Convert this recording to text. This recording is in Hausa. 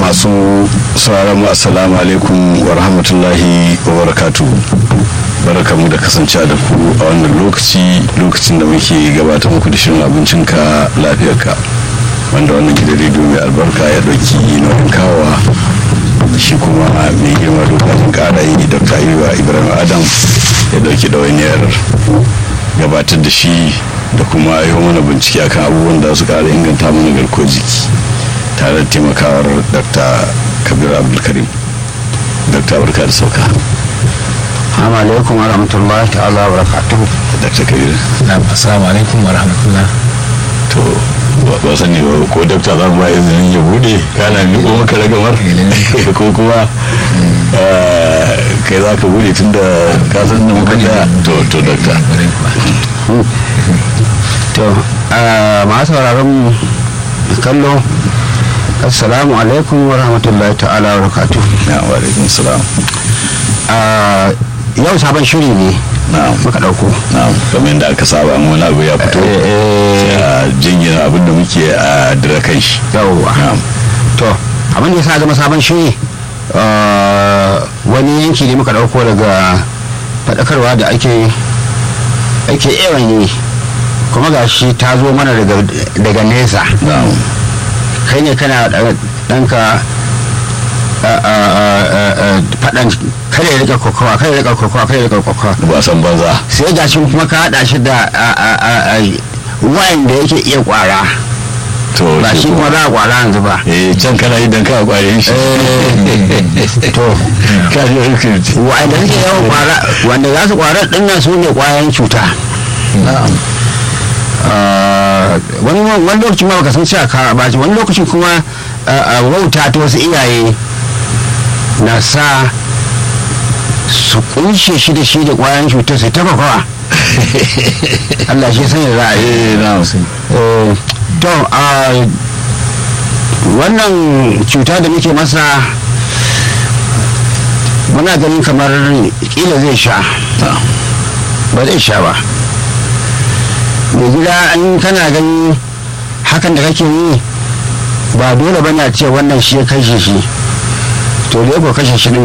masu sauraron mu assalamu alaikum wa rahmatullahi wa barakatu barakamu da kasance da ku a wannan lokaci lokacin da muke gabatar muku da shirin abincinka lafiyarka wanda wannan gidan rediyo mai albarka ya ɗauki nauyin kawowa shi kuma mai girma dokokin ƙara yi dr ayuba ibrahim adam ya ɗauki ɗawainiyar gabatar da shi da kuma yi mana bincike akan abubuwan da su ƙara inganta mana garkuwar jiki tare da taimakawar dr kabir abdulkarim dr barka da sauka Assalamu alaikum wa rahmatullahi ta'ala wa barakatuhu. dr kabir na assalamu alaikum wa rahmatullah to ba sani ba ko dr za mu ba izinin ya bude kana miƙo maka ragamar ko kuma kai za ka bude tun da ka san da muka da to to dr To, masu sauraron mu da kallo, Assalamu alaikum wa rahmatullahi ta'ala wa barakatuhu. na wa alaikum salam Ah, Yau sabon shiri ne na'am muka ɗauko. na'am kamar yadda aka saba in wani abu ya fito sai a jingina abin da muke a dira kan shi Yawwa. na'am To, abin da ya sa zama sabon shiri ah, wani yanki ne muka ɗauko daga faɗakarwa da ake ake yawan yi kuma ga shi ta zo mana daga daga nesa na'am kai ne kana da ɗanka faɗan kada ya rika kokowa kada ya rika kokowa kada ya rika kokowa ba san banza sai ga shi kuma ka haɗa shi da wayan da yake iya kwara to ba shi kuma za a kwara yanzu ba eh can kana yi dan ka kwaye shi to ka ji rikin wa'anda suke yawan kwara wanda za su kwara ɗin nan su ne kwayan cuta na'am Ah, wani wani lokacin ma baka san cewa ka ba wani lokacin kuma ah, ah, wauta ta wasu iyaye na sa su kunshe shi da shi da kwayan cutar sai taba kawa Allah shi sanya za a yi eh na'am Eh, to ah, wannan cuta da muke masa muna ganin kamar kila zai sha na'am ba zai sha ba mai gida an kana gani hakan da kake yi ba dole ba na ce wannan shi ya kashe shi to da ya ko kashe shi din